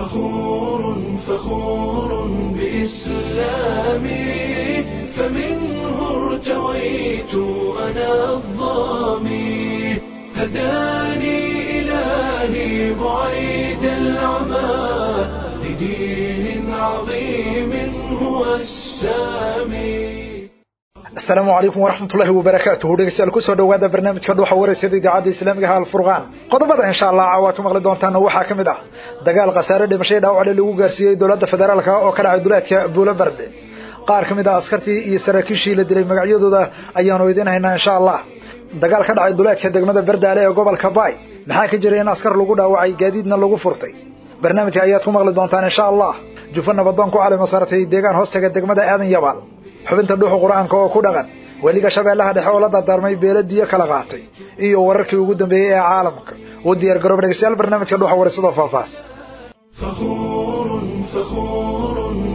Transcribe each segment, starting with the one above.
فخور فخور بإسلامي فمنه ارتويت أنا الظامي هداني إلهي بعيد العمى لدين عظيم هو السامي asalaamu calaykum waraxmatullaahi wabarakaatuhu dhegeystayaal kusoo dhowaada barnaamijka dhuuxa wareysada idaacadda islaamiga ha alfurqaan qodobada insha allah caawaad ku maqli doontaana waxaa ka mid ah dagaal khasaare dhimashay dhaawacle lagu gaarsiiyey dowladda federaalka oo ka dhacay duleedka buulobarde qaar ka mid ah askartii iyo saraakiishii la dilay magacyadooda ayaanu idiin haynaa insha allah dagaal ka dhacay duleedka degmada bardaale ee gobolka baay maxaa ka jira in askar lagu dhaawacay gaadiidna lagu furtay barnaamijka ayaad ku maqli doontaan insha allah jufa nabadoon ku calima saartay deegaan hoostaga degmada aadan yabaal xubinta dhuuxa qur-aanka oo ku dhaqan weliga shabeellaha dhexe oo la dardaarmay beeladiyo kala qaatay iyo wararkii ugu dambeeyey ee caalamka u diyaar garooba dhegeystayaal barnaamijka dhuuxa waraysadoo faahfaahs فخور فخور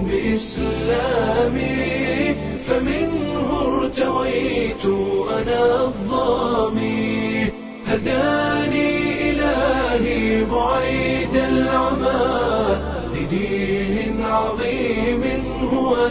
بإسلامي فمنه ارتويت أنا الظامي هداني إلهي بعيد العمى لدين عظيم هو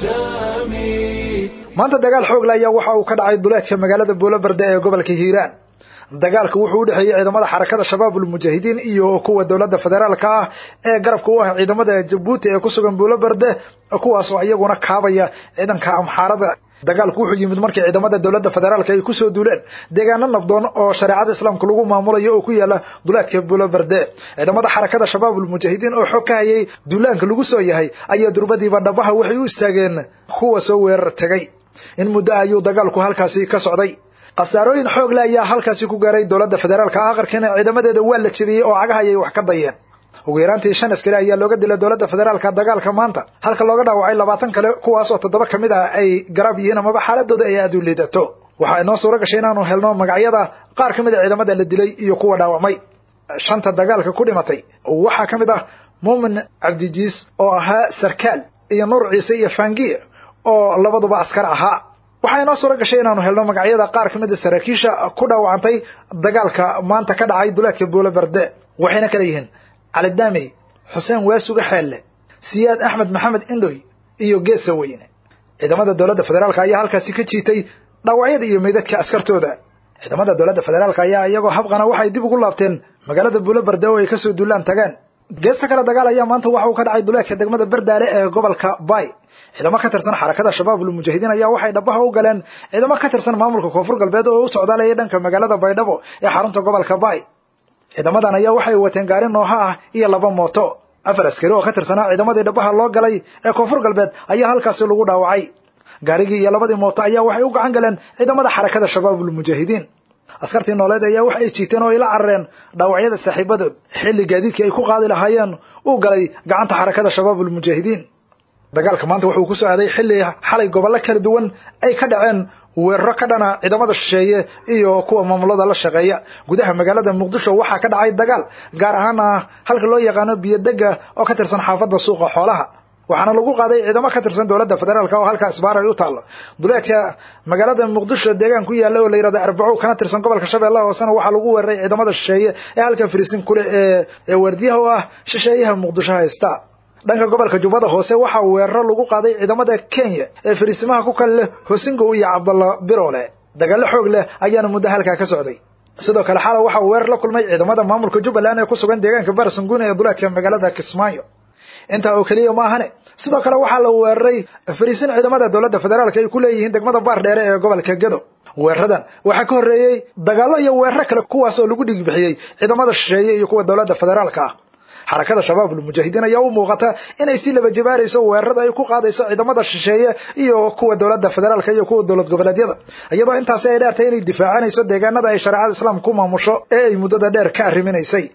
السامي maanta dagaal xoog la ayaa waxa uu ka dhacay duleedka magaalada buulobarde ee gobolka hiiraan dagaalka wuxuu u dhexeeyey ciidamada xarakada shabaabul mujaahidiin iyo kuwa dowladda federaalka ah ee garabka u ah ciidamada jabuuti ee ku sugan buulobarde kuwaasoo iyaguna kaabaya ciidanka amxaarada dagaalku wuxuu yimid markii ciidamada dowladda federaalka ay kusoo duuleen deegaano nabdoon oo shareecada islaamka lagu maamulayo oo ku yaala duleedka buulobarde ciidamada xarakada shabaabul mujaahidiin oo xog ka hayay duulaanka lagu soo yahay ayaa durbadiiba dhabaha waxay u istaageen kuwa soo weerar tegay in muddo ayuu dagaalku halkaasi ka socday khasaarooyin xoog le ayaa halkaasi ku gaaray dowladda federaalka aqarkiina ciidamadeeda waa la jebiyey oo cagaha ayay wax ka dayeen ugu yaraantii shan askari ayaa looga dilay dowladda federaalka dagaalka maanta halka looga dhaawacay labaatan kale kuwaas oo toddoba ka mid ah ay garab yihiin amaba xaaladooda ay aada u liidato waxaa inoo suuro gashay inaanu helno magacyada qaar ka mid a ciidamada la dilay iyo kuwa dhaawacmay shanta dagaalka ku dhimatay waxaa ka mid ah muumin cabdijiis oo ahaa sarkaal iyo nuur ciise iyo fangiye oo labaduba askar ahaa waxaa inoo suuro gashay inaanu helno magacyada qaar ka mid a saraakiisha ku dhaawacantay dagaalka maanta ka dhacay duleedka buulobarde waxayna kala yihiin cali daamey xuseen waasuga xeelle siyaad axmed maxamed indhoy iyo geesa weyne ciidamada dowladda federaalka ayaa halkaasi ka jiitay dhaawacyada iyo meydadka askartooda ciidamada dowladda federaalka ayaa iyagoo habqana waxay dib ugu laabteen magaalada buulobarde oo ay kasoo duulaan tageen geesta kale dagaal ayaa maanta waxa uu ka dhacay duleedka degmada bardaale ee gobolka bay ciidamo ka tirsan xarakada shabaabul mujaahidiin ayaa waxay dhabaha u galeen ciidamo ka tirsan maamulka koonfur galbeed oo u socdaalayay dhanka magaalada baydhabo ee xarunta gobolka bay ciidamadan ayaa waxay wateen gaari nooha ah iyo laba mooto afar askari oo ka tirsanaa ciidamadii dhabaha loo galay ee koonfur galbeed ayaa halkaasi lagu dhaawacay gaarigii iyo labadii mooto ayaa waxay u gacan galeen ciidamada xarakada shabaabul mujaahidiin askartii nooleed ayaa wax ay jiiteen oo ay la carareen dhaawacyada saaxiibadood xilli gaadiidkii ay ku qaadi lahaayeen uu galay gacanta xarakada shabaabul mujaahidiin dagaalka maanta wuxuu ku soo aaday xilli xalay gobollo kala duwan ay ka dhaceen weeraro ka dhana ciidamada shisheeye iyo kuwa maamulada la shaqeeya gudaha magaalada muqdisho waxaa ka dhacay dagaal gaar ahaana halka loo yaqaano biyodega oo ka tirsan xaafadda suuqa xoolaha waxaana lagu qaaday ciidamo ka tirsan dowladda federaalk oo halkaa isbaar ay u taallo duleedka magaalada muqdisho deegaan ku yaalla oo la yihahdo arbaco kana tirsan gobolka shabeellaha hoosena waxaa lagu weeraray ciidamada shisheeye ee halka fariisin kule ee ee waardiyaha u ah shisheeyaha muqdisho haysta dhanka gobolka jubbada hoose waxaa weeraro lagu qaaday ciidamada kenya ee fariisimaha ku kale leh hosingow iyo cabdalla biroole dagaallo xoog leh ayaana muddo halkaa ka socday sidoo kale xala waxaa weerar la kulmay ciidamada maamulka jubbaland ee ku sugan deegaanka barsangune ee duleedka magaalada kismaayo intaa oo keliya ma ahane sidoo kale waxaa la weeraray fariisin ciidamada dowladda federaalka ay ku leeyihiin degmada baar dheere ee gobolka gedo weeraradan waxaa ka horreeyey dagaallo iyo weeraro kale kuwaas oo lagu dhigbixiyey ciidamada shisheeye iyo kuwa dowladda federaalka ah xarakada shabaabul mujaahidiin ayaa u muuqata inay si laba jibaarayso weerarada ay ku qaadayso ciidamada shisheeye iyo kuwa dowladda federaalka iyo kuwa dowlad goboleedyada iyadoo intaasi ay dheertay inay difaacanayso deegaanada ay shareecada islaamka ku maamusho ee ay muddada dheer ka arriminaysay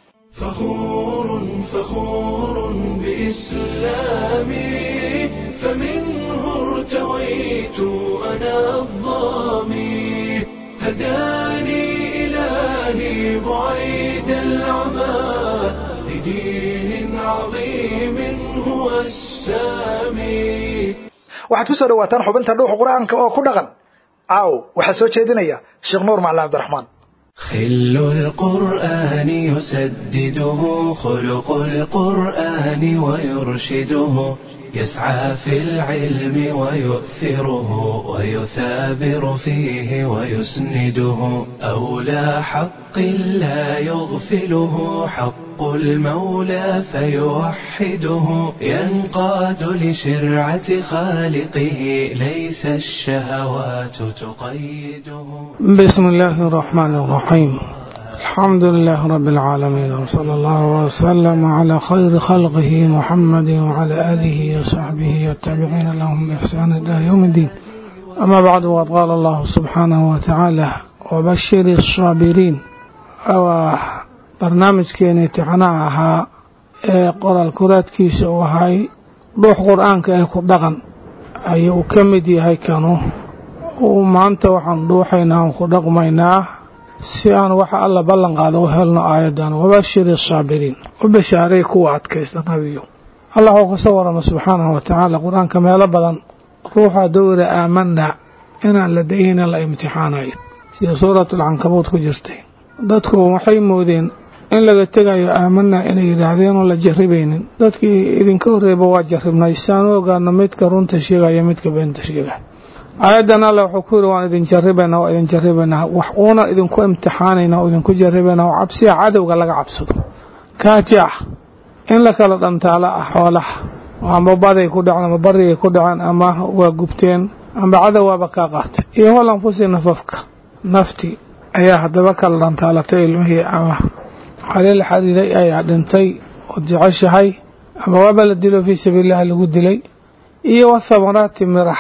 فخور فخور بإسلامي فمنه ارتويت أنا الظامي هداني إلهي بعيد العمى لدين عظيم هو السامي waxaad ku soo dhawaataan xubinta dhuuxa qur-aanka oo ku dhaqan caaw waxaa soo jeedinaya sheekh nuur macalin cabdiraxmaan خل القرآن يسدده خلق القرآن ويرشده يسعى في العلم ويؤثره ويثابر فيه ويسنده أولى حق لا يغفله حق المولى فيوحده ينقاد لشرعة خالقه ليس الشهوات تقيده بسم الله الرحمن الرحيم الحمد لله رب العالمين وصلى الله وسلم على خير خلقه محمد وعلى آله وصحبه والتابعين لهم بإحسان إلى يوم الدين أما بعد وقد قال الله سبحانه وتعالى وبشر الصابرين أو برنامج كان امتixaanaha ee qoraal kuraadkiisa uu ahay dhuux qur-aanka ee ku dhaqan ayuu ka mid yahay kanu uu maanta waxaan dhuuxaynaa aan ku dhaqmaynaa si aan waxa alla ballan qaado u helno aayaddan wabashir asaabiriin u bashaaray kuwa adkaysta nabiyo allah uu kasoo warama subxaanahu wa tacaala qur-aanka meelo badan ruuxa dowra aamanaa inaan la dayina la imtixaanayo sida suuratulcankabuud ku jirtay dadku waxay moodeen in laga tegayo aamanaa inay yidhaahdeen oo la jarribaynin dadkii idinka horreeba waa jarribnay saan u ogaano midka runta sheegaya midka beenta sheegaya aayaddan alla wuxuu ku yidhi waan idin jarribaynaa waa idin jarribaynaa wax uuna idinku imtixaanaynaa oo idinku jarribaynaa oo cabsiya cadowga laga cabsado kaajaax in la kala dhantaalo ah xoolaha amba baday ku dhaceen ama barigay ku dhaceen ama waa gubteen amba cadow waaba kaa qaatay iyo wal anfusi nafafka nafti ayaa haddaba kala dhantaalatay ilmihii ama xalil xariiray ayaa dhintay ood jeceshahay ama waaba la dilo fii sabiilillahi lagu dilay iyo wa thamaraati mirax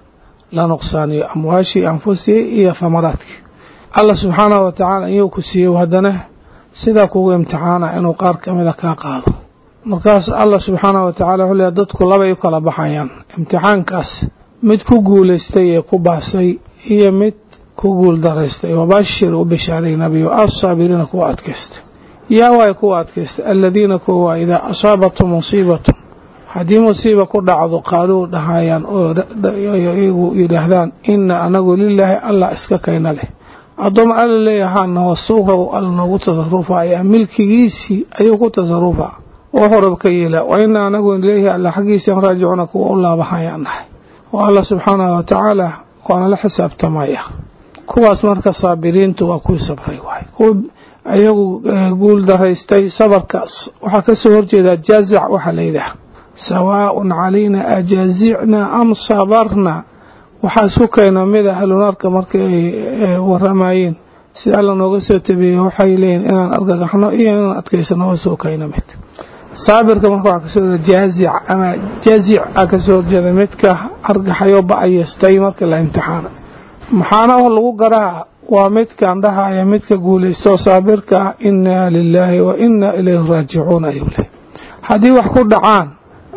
la nuqsaaniyo amwaashii anfusii iyo thamaraadkii allah subxaanahu wa tacaala iyuu ku siiyo haddana sidaa kugu imtixaana inuu qaar ka mida kaa qaado markaas allah subxaanahu wa tacala wuxuu leeya dadku labay u kala baxayaan imtixaankaas mid ku guulaystay ee ku baasay iyo mid ku guul daraystay wabashir u bishaaray nabiyo assaabiriina kuwa adkaystay yaa waay kuwa adkaystay aladiina kuwa waa idaa asaabatum musiibatun haddii musiiba ku dhacdo qaaluu dhahayaan oo iyagu yidhaahdaan ina anagu lilaahi allah iska kayna leh addooma alla leeyahaana wasuuqow alla noogu tasarufa ayaa milkigiisii ayuu ku tasarufa oo horab ka yeela wa ina anagu ilayhi alla xaggiisaan raajicuna kuwa u laabahayaan nahay oo alla subxaanahu wa tacaala waana la xisaabtamaya kuwaas marka saabiriintu waa kuwii sabray waay kuwa iyagu guul daraystay sabarkaas waxaa kasoo horjeedaa jaazac waxaa la yidhaah sawaaءun calayna ajaazicna am sabarna waxaa isku keena mida ahlunaarka marka ay waramayeen sida alla nooga soo tabiyey waxay leeyihin inaan argagaxno iyo inaan adkaysano waa soo keena mid saabirka marka waxaa kasoo horjeeda jaazic ama jaazic a kasoo horjeeda midka argaxayo ba-ayeystay marka la imtixaana maxaana lagu garaa waa midkan dhahaya midka guulaysto saabirka ah inaa lilaahi wa inaa ilayhi raajicuun ayuu leh haddii wax ku dhacaan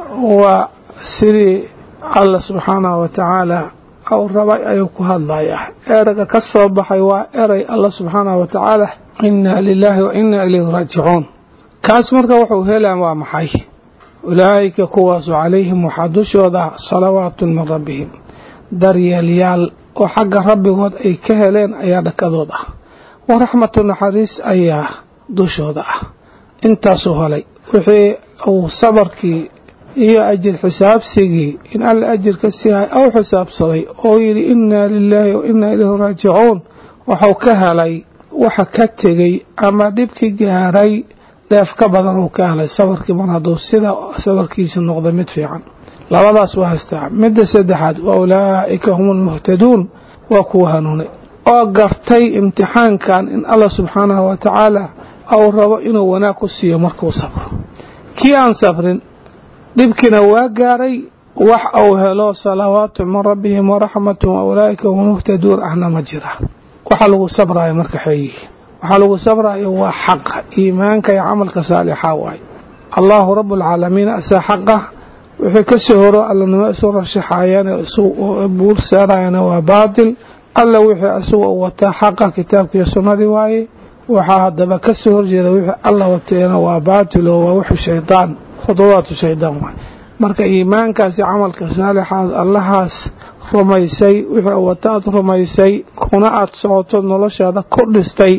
waa sidii alla subxaanahu wa tacaala u rabay ayuu ku hadlayaa erayga ka soo baxay waa eray alla subxaanahu wa tacaala inaa lilaahi wa inaa ilayhi raajicuun kaas marka wuxuu helaan waa maxay ulaa'ika kuwaasu calayhim waxaa dushooda salawaatun min rabbihim daryeelyaal oo xagga rabbigood ay ka heleen ayaa dhakadood ah wa raxmatu naxariis ayaa dushooda ah intaasuu helay wixii uu sabarkii iyo ajir xisaabsigii in alla ajir ka siihay ou xisaabsaday oo yidhi inaa lilaahi wa inaa ilayhi raajicuun wuxuu ka helay waxa ka tegey ama dhibki gaaray dheef ka badan uu ka helay sabarkii mar hadduu sida sabarkiisa noqda mid fiican labadaas waa haystaa midda saddexaad wa ulaa'ika hum almuhtaduun waa kuwa hanuunay oo gartay imtixaankan in allah subxaanahu wa tacaala ou rabo inuu wanaag ku siiyo markuu sabro kii aan sabrin dhibkiina waa gaaray wax uu helo salawaatu min rabbihim waraxmatun wa ulaa'ika hum almuhtaduun ahna ma jira waxa lagu sabraayo marka xeeyihi waxaa lagu sabraayo waa xaqa iimaanka iyo camalka saalixa waaye allahu rabualcaalamiin asaa xaqa wixii ka soo horo allanimo isu rashaxayaan isu buur saarayana waa baatil alla wixii isaga u wataa xaqa kitaabkiiyo sunnadii waaye waxaa haddaba ka soo horjeeda wixii alla wateena waa baatil oo waa wuxuu shaydaan khuduwaatu shaydaan waay marka iimaankaasi camalka saalixaad allahaas rumaysay wixii wata aad rumaysay kuna aad socoto noloshaada ku dhistay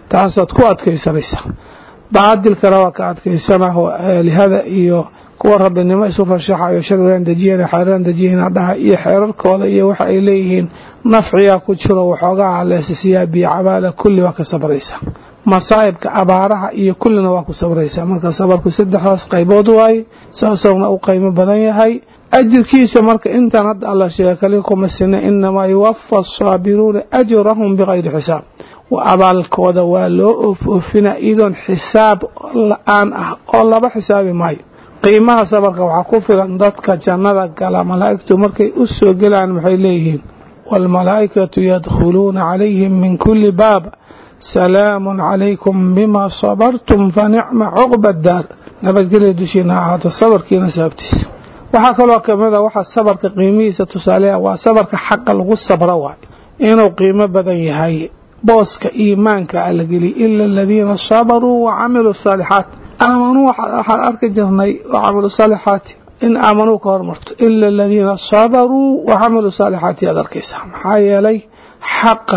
taasaad ku adkaysanaysaa baadilkana waa ka adkaysana oo aalihada iyo kuwa rabbinimo isu rashaxayo sharcigan dejiyana xeeraan dejiyana dhaha iyo xeerarkooda iyo waxa ay leeyihiin nafciyaa ku jiro waxoogaa haleesisiyaa biyo cabaala kulli waa ka sabraysa masaa'ibka abaaraha iyo kullina waa ku sabraysaa marka sabarku saddexdaas qaybood waaye saasowna u qiimo badan yahay ajirkiisa marka intaan hadda alla sheega kali kuma sina inamaa yuwafa asaabiruuna ajrahum bikayri xisaab abaalkooda waa loo oofina iyadoon xisaab la-aan ah oo laba xisaabi maayo qiimaha sabarka waxaa ku filan dadka jannada gala malaa'igtu markay u soo gelaan waxay leeyihiin waalmalaa'ikatu yadkhuluuna calayhim min kulli baab salaamun calaykum bima sabartum fa nicma cuqba daar nabadgelya dushiina ahaato sabarkiina sababtiisa waxaa kaloo kamid a waxaa sabarka qiimihiisa tusaaleya waa sabarka xaqa lagu sabro waay inuu qiimo badan yahay booska iimaanka ala geliy ila aladiina sabaruu wa camiluu saalixaat aamanuu waxaan arki jirnay wa camilu saalixaati in aamanuu ka hormarto ila aladiina sabaruu wa camiluu saalixaati aad arkaysaa maxaa yeelay xaqa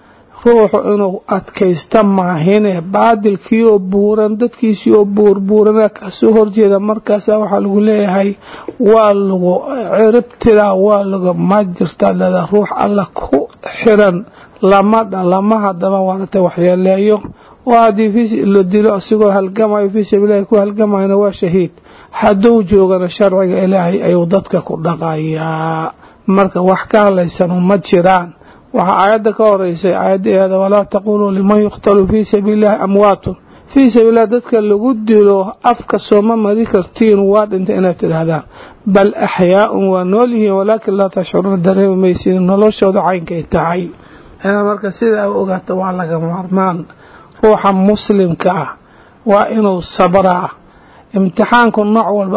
ruuxu inuu adkaysta maahine baadilkii oo buuran dadkiisii oo buurbuurana kasoo horjeeda markaasa waxaa lagu leeyahay waa lagu ciribtiraa waa laga ma jirtaa lada ruux alla ku xiran lama lama hadaba waaratay waxyeeleeyo oo haddii la dilo asigoo halgamayo fii sabiililahi ku halgamayna waa shahiid hadduu joogana sharciga ilaahay ayuu dadka ku dhaqayaa marka wax ka hadlaysanu ma jiraan waxaa aayadda ka horeysay aayaddaeeda walaa taquuluu liman yuqtalu fii sabiilillahi amwaatun fii sabiililah dadka lagu dilo afka sooma mari kartiin waa dhintay inaad tidhaahdaan bal axyaaun waa nool yihiin walaakin laa tashcuruuna dareemi maysiin noloshooda caynkay tahay marka sidaa u ogaata waa laga maarmaan ruuxa muslimka ah waa inuu sabraa imtixaanku nooc walba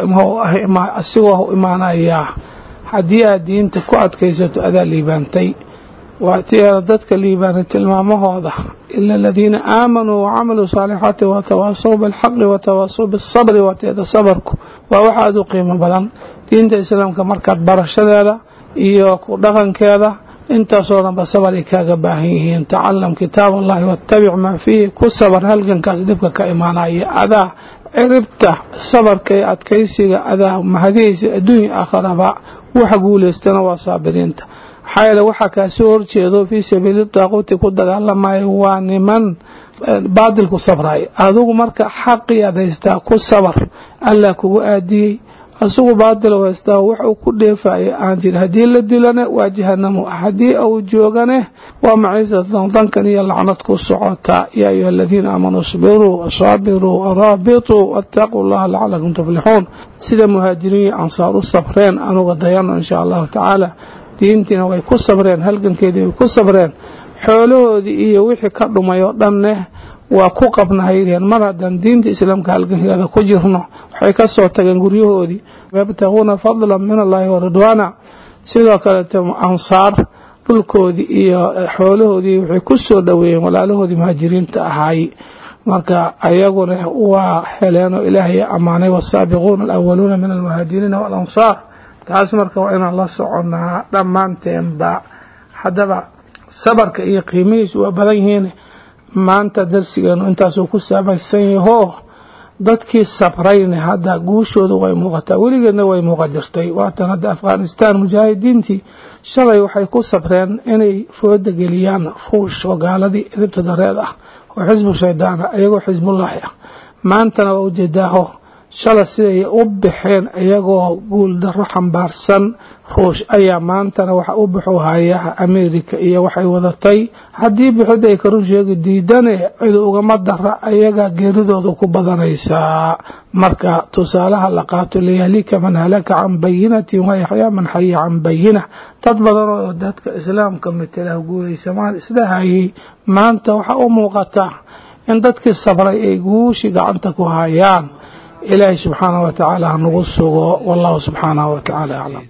asigoo hu imaanayaa haddii aad diinta ku adkaysato adaa liibaantay waatiada dadka liibaanay tilmaamahooda ila aladiina aamanuu wacamiluu saalixaati watawaasaw bilxaqi watawaasaw bisabri waatiada sabarku waa wax aada u qiimo badan diinta islaamka markaad barashadeeda iyo ku dhaqankeeda intaasoo dhanba sabar ay kaaga baahan yihiin tacalam kitaab allahi wattabic maa fiihi ku sabar halgankaas dhibka ka imaanaya adaa ciribta sabarka iyo adkaysiga adaa mahadihiisa adduunya aakharaba waxa guulaystana waa saabiriinta maxaa yeele waxaa kaasoo horjeedo fii sabiili daaquuti ku dagaalamayo waa niman baadilku sabraya adigu marka xaqii aad haystaa ku sabar allah kugu aadiyey asugu baadil haystaa wax uu ku dheefayo aan jir haddii la dilane waa jahanamo haddii uu joogane waa maciisatan dankan iyo lacnad ku socotaa yaa ayuha aladiina aamanuu isbiruu wasaabiruu waraabituu waataquu llaha lacalakum tuflixuun sida muhaajiriin ansaar u sabreen anuga dayano insha allahu tacaala diintiina way ku sabreen halgankeedii way ku sabreen xoolahoodii iyo wixii ka dhumay oo dhanne waa ku qabnahayreen mar haddaan diinta islaamka halgankeeda ku jirno waxay ka soo tageen guryahoodii yabtaguuna fadlan min allahi wa ridwaana sidoo kaleete ansaar dhulkoodii iyo xoolahoodii waxay ku soo dhoweeyeen walaalahoodii muhaajiriinta ahaay marka ayaguna waa heleenoo ilaahay ammaanay wasaabiquuna alawaluuna min almuhaajiriina waalansaar taas marka waa inaan la soconnaa dhammaanteenba haddaba sabarka iyo qiimihiisu waa badan yihiin maanta darsigeenu intaasuu ku saamaysan yahoo dadkii sabrayne hadda guushoodu way muuqataa weligeedna way muuqa jirtay waatan hadda afghanistan mujaahidiintii shalay waxay ku sabreen inay fooda geliyaan ruush oo gaaladii idibta dareed ah oo xisbu shaydaana iyagoo xisbullaahi ah maantana waa ujeedaaho shala siday u baxeen iyagoo guuldaro xambaarsan ruush ayaa maantana waxa u baxu hayaa america iyo waxay wadatay haddii bixid ay karun sheegi diidane cid ugama dara ayaga geeridooda ku badanaysaa marka tusaalaha la qaato liyahlika man halaka can bayinatin wayaxyaa man xaya can bayina dad badan oo dadka islaamka matela guulaysamaan isdhahayay maanta waxaa u muuqata in dadkii sabray ay guushi gacanta ku hayaan إلهي سبحانه وتعالى نغصه والله سبحانه وتعالى أعلم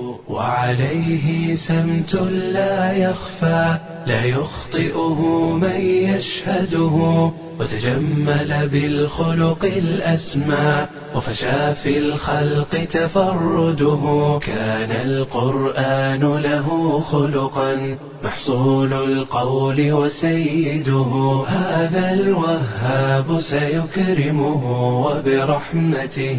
وعليه سمت لا يخفى لا يخطئه من يشهده وتجمل بالخلق الأسمى وفشى في الخلق تفرده كان القرآن له خلقا محصول القول وسيده هذا الوهاب سيكرمه وبرحمته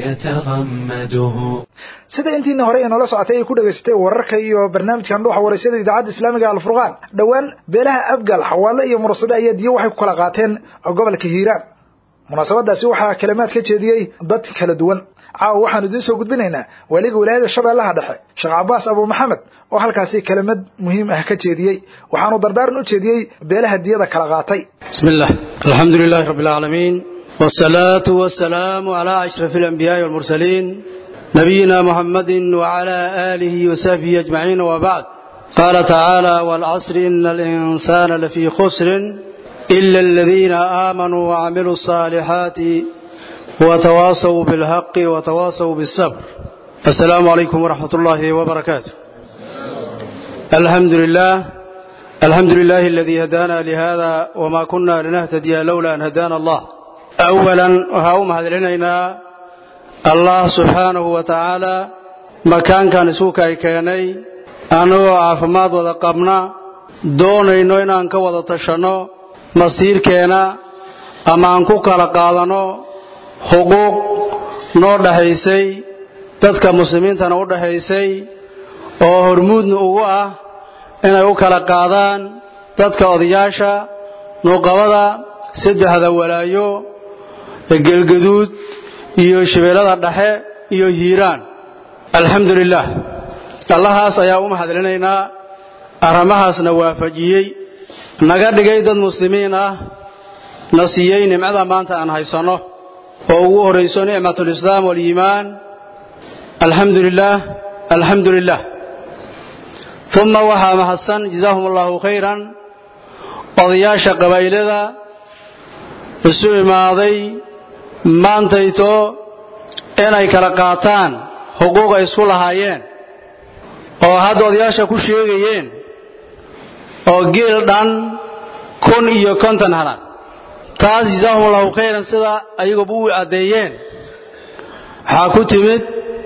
يتغمده sida intiina hore inoola socotay ay ku dhagaysatay wararka iyo barnaamijkan dhuuxa waraysyada idaacadda islaamiga alfurqaan dhowaan beelaha abgal xawaale iyo mursade ayaa diyo waxay ku kala qaateen gobolka hiiraan munaasabadaasi waxaa kalimaad ka jeediyey dad kala duwan caawa waxaanu idiin soo gudbinaynaa waaliga wilaayada shabeellaha dhexe sheekh cabaas abu maxamed oo halkaasi kelimad muhiim ah ka jeediyey waxaanu dardaaran u jeediyey beelaha diyada kala qaatay بسم الله الحمد لله رب العالمين والصلاة والسلام على أشرف الأنبياء والمرسلين نبينا محمد وعلى آله وصحبه أجمعين وبعد قال تعالى والعصر إن الإنسان لفي خسر إلا الذين آمنوا وعملوا الصالحات وتواصوا بالحق وتواصوا بالصبر السلام عليكم ورحمة الله وبركاته الحمد لله الحمد لله الذي هدانا لهذا وما كنا لنهتدي لولا أن هدانا الله أولا وهاوم هذلنا الله سبحانه وتعالى مكان كان سوك أي كيني أنو عافماد وذا قبنا doonayno inaan ka wada tashanno masiirkeena ama aan ku kala qaadano xuquuq noo dhaxaysay dadka muslimiintana u dhaxaysay oo hormuudna ugu ah inay u kala qaadaan dadka odayaasha nuuqabada saddexda walaayo gelgaduud iyo shabeellada dhexe iyo hiiraan alxamdu lilaah allahaas ayaa u mahadcelinaynaa arrimahaasna waafajiyey naga dhigay dad muslimiin ah na siiyey nimcada maanta aan haysanno oo ugu horayso nicmatulislaam waliimaan alxamdu lilaah alxamdu lilah uma waxaa mahadsan jazaahum allahu khayran odayaasha qabaa'ilada isu imaaday maantayto inay kala qaataan xuquuq ay isku lahaayeen oo hadda odayaasha ku sheegayeen oo geel dhan kun iyo konton halaad taas jazaahum allahu khayran sida ayaguba u caddeeyeen waxaa ku timid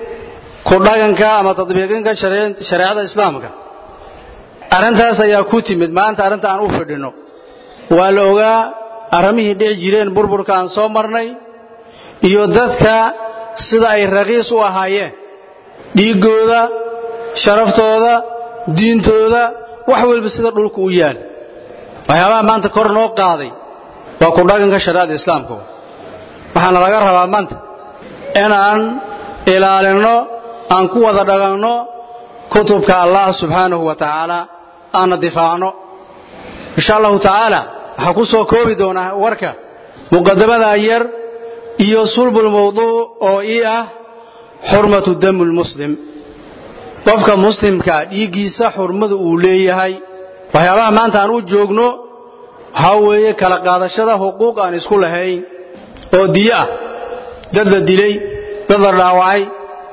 ku dhaganka ama tadbiiqinka shareecada islaamka arrintaas ayaa ku timid maanta arrinta aan u fidhinno waa la ogaa arrimihii dhici jireen burburka aan soo marnay iyo dadka sida ay raqiis u ahaayeen dhiiggooda sharaftooda diintooda wax walba sida dhulka u yaal waxyaabaha maanta kor noo qaaday waa ku dhaganka shareecada islaamka waxaana laga rabaa maanta inaan ilaalinno aan ku wada dhaganno kutubka allah subxaanahu wa tacaala aanna difaacno insha allahu tacaala waxaa ku soo koobi doonaa warka muqadamada yar iyo sulbulmawduuc oo ii ah xurmatu damu lmuslim qofka muslimka dhiiggiisa xurmada uu leeyahay waxyaabaha maanta aan u joogno waxaa weeye kala qaadashada xuquuq aan isku lahayn oo diyo ah dad la dilay dad la dhaawacay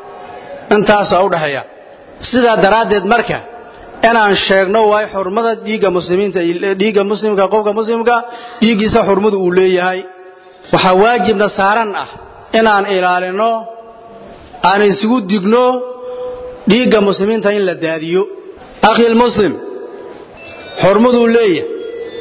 intaasaa u dhexeeya sidaa daraaddeed marka inaan sheegno waay xurmada dhiigga muslimiinta dhiigga muslimka qofka muslimka dhiiggiisa xurmada uu leeyahay waxaa waajibna saaran ah inaan ilaalinno aan isugu digno dhiigga muslimiinta in la daadiyo akhil muslim xurmaduu leeyahay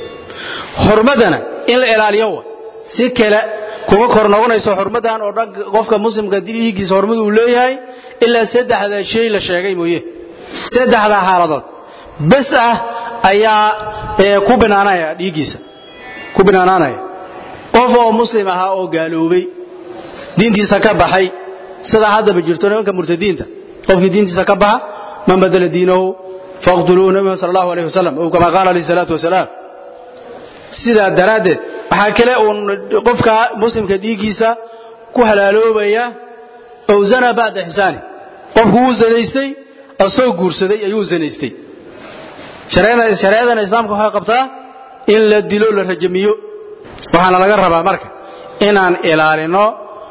xurmadana in la ilaaliyo wa si kale kuma kor noqonayso xurmadan oo dhan qofka muslimka dhiiggiisa xurmadu uu leeyahay ilaa saddexda shay la sheegay mooye saddexda xaaladood bes ah ayaa ku binaanaya dhiiggiisa ku binaanaanaya qof oo muslim ahaa oo gaaloobay diintiisa ka baxay sidaa haddaba jirto nimanka murtadiinta qofkii diintiisa ka baxa man badala diinahu faqtuluuhu nabiga sal allahu alayh wasalam ou kama qaala alayhi salaatu wasalaam sidaa daraaddeed waxaa kale uun qofka muslimka dhiiggiisa ku halaaloobaya ow zana bacda xisaani qofku wuu zanaystay asoo guursaday ayuu zanaystay shareecadana islaamka waxay qabtaa in la dilo la rajamiyo waxaana laga rabaa marka inaan ilaalino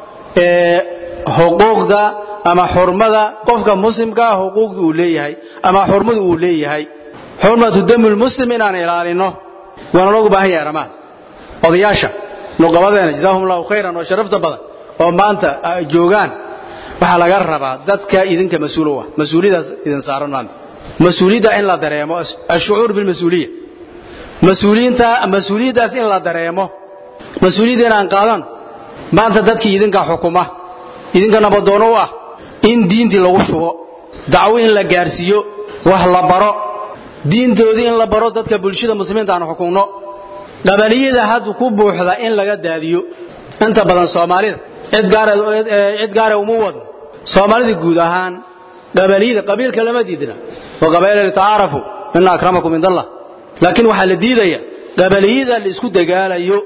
xuquuqda ama xurmada qofka muslimkaa xuquuqda uu leeyahay ama xurmada uu leeyahay xurmatu dami lmuslim inaan ilaalino waana loogu baahan yahay arrimahaas odayaasha nuqabadeena jazaahum allahu khayran oo sharafta badan oo maanta ay joogaan waxaa laga rabaa dadka idinka mas-uul u ah mas-uuliyadaas idin saaran maanta mas-uuliyadda in la dareemo ashucuur bilmas-uuliya mas-uuliyiinta mas-uuliyaddaas in la dareemo mas-uuliyadda inaan qaadan maanta dadkii idinka xukuma idinka nabadoono u ah in diintii lagu shubo dacwo in la gaarsiiyo wax la baro diintoodii in la baro dadka bulshada muslimiinta aan xukunno qabaliyada hadda ku buuxda in laga daadiyo inta badan soomaalida cid gaara uma wadno soomaalida guud ahaan qabaliyada qabiilka lama diidna wa qabaila litacaarafu ina akramakum cind allah laakiin waxaa la diidaya qabaliyada la isku dagaalayo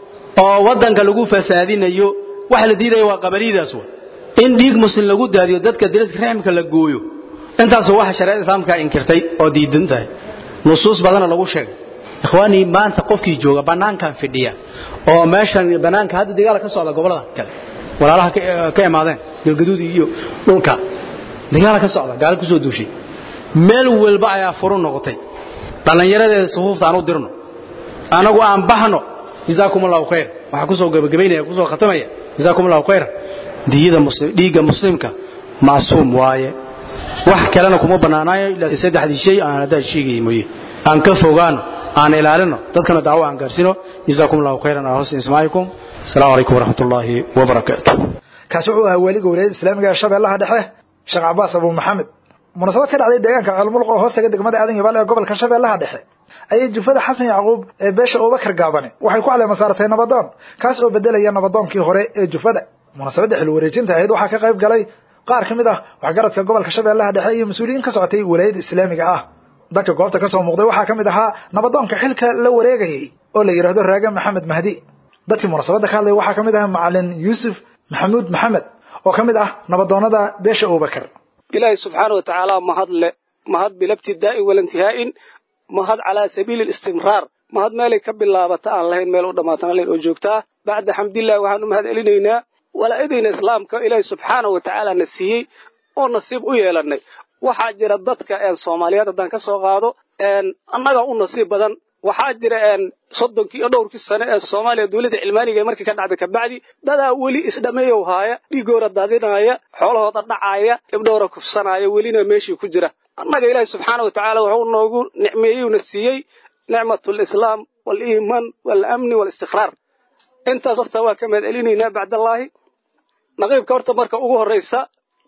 oo waddanka lagu fasaadinayo waxa la diidaya waa qabaliyadaas wa in dhiig muslim lagu daadiyo dadka dariska raxmka la gooyo intaas waxa shareecada islaamka inkirtay oo diidan tahay nusuus badanna lagu sheegay ikhwaanii maanta qofkii jooga bannaankan fidhiya oo meeshan bannaanka hadda dagaal ka socda gobollada kale walaalaha ka imaadeen galgaduud iyo dhulka dagaala ka socda gaali kusoo duushay meel walba ayaa furu noqotay dhallinyaradeeda sufuufta aan u dirno anagu aan baxno jazaakum allahu khayr waxaa kusoo gabagabaynaya kusoo khatamaya jazaakum allahu khayr diyada muslim dhiigga muslimka macsuum waaye wax kalena kuma bannaanaayo ilaa saddexdii shay aan haddaa sheegayay mooye aan ka fogaano aan ilaalino dadkana dacwo aan gaarsino jazaakum allahu khayran ala husni ismaacikum asalaamu calaykum waraxmat ullaahi wabarakaatu kaasi wuxuu ahaa weliga walaayada islaamiga ee shabeellaha dhexe sheekh cabaas abu maxamed munaasabad ka dhacday deegaanka ceelmuluq oo hoostaga degmada aadan yabaal ee gobolka shabeellaha dhexe ayay jufada xasan yacquub ee beesha abubakar gaabane waxay ku caleema saaratay nabadoon kaas oo bedelaya nabadoonkii hore ee jufada munaasabadda xil wareejinta ahayd waxaa ka qayb galay qaar ka mid ah waxgaradka gobolka shabeellaha dhexe iyo mas-uuliyiin ka socotay walaayada islaamiga ah dadka goobta ka soo muuqday waxaa ka mid ahaa nabadoonka xilka la wareegayay oo la yidhaahdo raage maxamed mahdi dadkii munaasabadda ka hadlaya waxaa ka mid ah macalin yuusuf maxamuud maxamed oo ka mid ah nabadoonnada beesha abubakar ilaahay subxaana wa tacaala mahad le mahad bilabtidaa'i walintihaa'in mahad calaa sabiili listimraar mahad meelay ka bilaabata aan lahayn meel u dhammaatan lahayn oo joogtaa bacda xamdillahi waxaan u mahad celinaynaa walaa'idayna islaamka ilaahay subxaana wa tacaala na siiyey oo nasiib u yeelannay waxaa jira dadka soomaaliyeed haddaan ka soo qaado annaga u nasiib badan waxaa jira soddonkii iyo dhowrkii sane ee soomaaliya dowladda cilmaaniga markii ka dhacday kabacdi dadaa weli isdhameeyow haaya dhiigoora daadinaya xoolahooda dhacaaya gabdhoora kufsanaya welina meeshii ku jira annaga ilaahi subxaana wa tacaala wuxuu noogu nicmeeyeyuna siiyey nicmatu lislaam waliimaan walamni walistiqraar intaas horta waa ka mahad celinaynaa bacdallaahi naqiibka horta marka ugu horraysa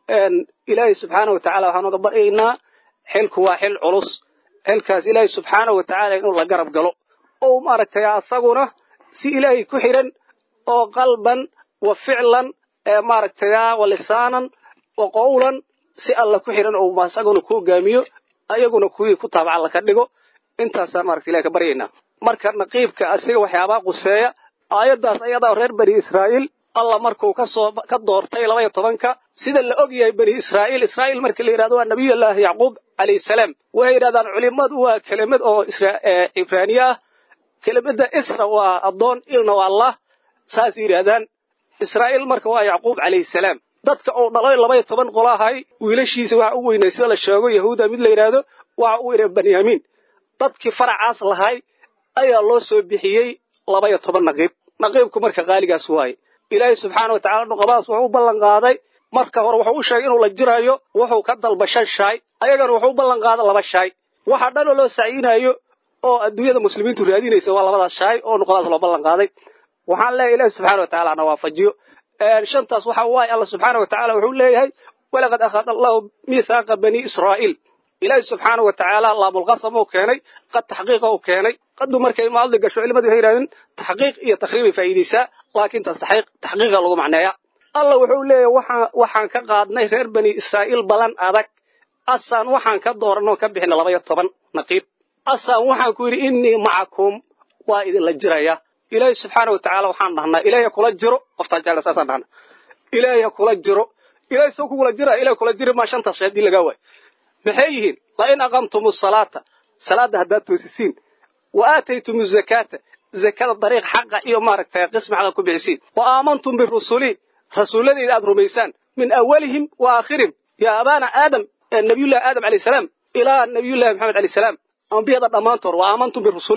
ilaahay subxaana wa tacala waxaan oga baryaynaa xilku waa xil culus xilkaas ilaahay subxaana wa tacaala inuu la garab galo oo maaragtay asaguna si ilaahay ku xidhan oo qalban wa ficlan maaragtay wa lisaanan wa qowlan si alla ku xidhan oo asaguna ku hogaamiyo ayaguna kuwii ku taabaca alla ka dhigo intaasaan maaragta ilahay ka baryaynaa marka naqiibka asiga waxyaabaa quseeya aayaddaas ayadaa reer bani israa'iil alla markuu kasoo ka doortay labaya tobanka sida la og yahay bani israa'iil israa'iil markii la yidhahdo waa nabiyullaahi yacquub calayhi salaam waxay yidhahdaan culimmadu waa kelimad oo cibraaniye ah kelimadda isra waa addoon ilna waa allah saas yidhaahdaan israa'iil marka waa yacquub calayhi salaam dadka uu dhalay labaya toban qolo ahay wiilashiisa waxa u weynay sida la sheego yahuuda mid la yidhaahdo waxa u weynay banyaamiin dadkii faracaas lahay ayaa loo soo bixiyey labaya toban naqiib naqiibku marka qaaligaas waaye ilaahay subxaana wa tacala nuqabadaas wuxuu u ballan qaaday marka hore wuxuu u sheegay inuu la jirayo wuxuu ka dalba shan shaay ayagana wuxuu u ballan qaaday laba shaay waxa dhanoo loo sacyinayo oo adduunyada muslimiintu raadinaysa waa labadaas shaay oo nuqabadaas loo ballan qaaday waxaan leeyahay ilaahi subxaana wa tacala na waafajiyo shantaas waxa waaye alla subxaana wa tacala wuxuu leeyahay walaqad akhada allahu miithaaqa bani israa'iil ilaahi subxaana wa tacaala laamulqasam uu keenay qad taxqiiqa uu keenay qadu markay maadli gasho culimadu waxay yidhahdeen taxqiiq iyo takhriibay faa'iidaysaa laakiin taas taxqiiqa lagu macneeya alla wuxuu leeyahay waxaan waxaan ka qaadnay reer bani israa'iil balan adag asaan waxaan ka dooranoo ka bixina labaya toban naqiib asaan waxaan ku yidhi innii macakum waa idinla jiraya ilaahi subxaana wa tacaala waxaan dhahnaa ilaahay kula jiro qoftaan jecla saasaan dhahna ilaahay kula jiro ilaahay soo kugula jira ilaahay kula jiri maa shantaas haddii lagaa waayo maxay yihiin la in aqamtumu salaata salaadda haddaad toosisiin wa aataytumu zakaata zakada dariiq xaqa iyo maaragtay qismi xaqa ku bixisiin wa aamantum birusuli rasuulladeyda aad rumaysaan min awalihim wa aakhirihim yaa abaana aadam nabiyullahi aadam calayh salaam ilaa nabiyullahi maxamed calayh salaam ambiyada dhammaantood wa aamantum birusuli